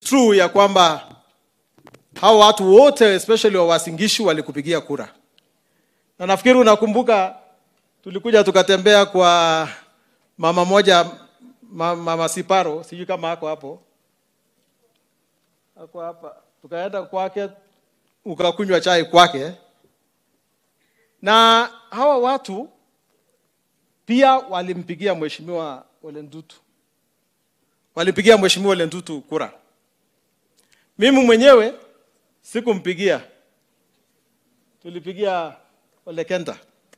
true ya kwamba hao watu wote especially wa Wasingishu walikupigia kura, na nafikiri unakumbuka tulikuja tukatembea kwa mama moja ma- mama Siparo, sijui kama ako hapo, ako hapa, tukaenda kwake ukakunywa chai kwake, na hawa watu pia walimpigia mheshimiwa Ole Ntutu, walimpigia mheshimiwa Ole Ntutu kura. Mimi mwenyewe sikumpigia, tulipigia Ole Kenta.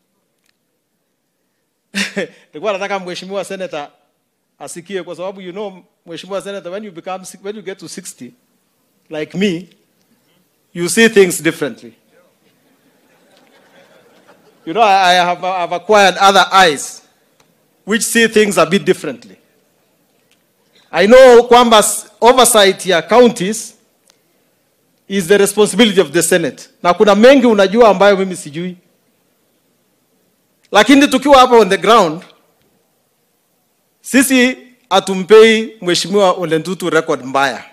Nilikuwa nataka mheshimiwa senator asikie, kwa sababu you know, mheshimiwa senator, when you become when you get to 60 like me, you see things differently. You know, I, I have, I've acquired other eyes which see things a bit differently. I know kwamba s- oversight ya counties is the responsibility of the Senate. Na kuna mengi unajua ambayo mimi sijui. Lakini tukiwa hapa on the ground, sisi hatumpei Mheshimiwa Ole Ntutu record mbaya.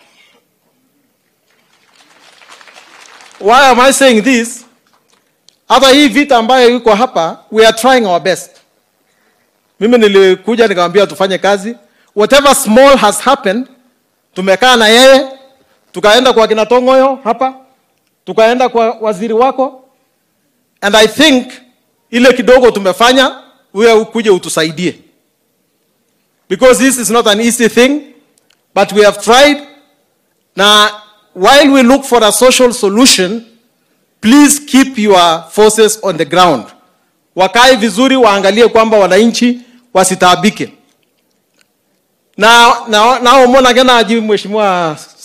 Why am I saying this? Hata hii vita ambayo iko hapa, we are trying our best. Mimi nilikuja nikamwambia tufanye kazi, whatever small has happened, tumekaa na yeye, tukaenda kwa kina Tongoyo hapa, tukaenda kwa waziri wako, and I think ile kidogo tumefanya, wewe ukuje utusaidie, because this is not an easy thing, but we have tried. Na while we look for a social solution, please keep your forces on the ground. Wakae vizuri, waangalie kwamba wananchi wasitaabike. Na na naomona gena aji mheshimiwa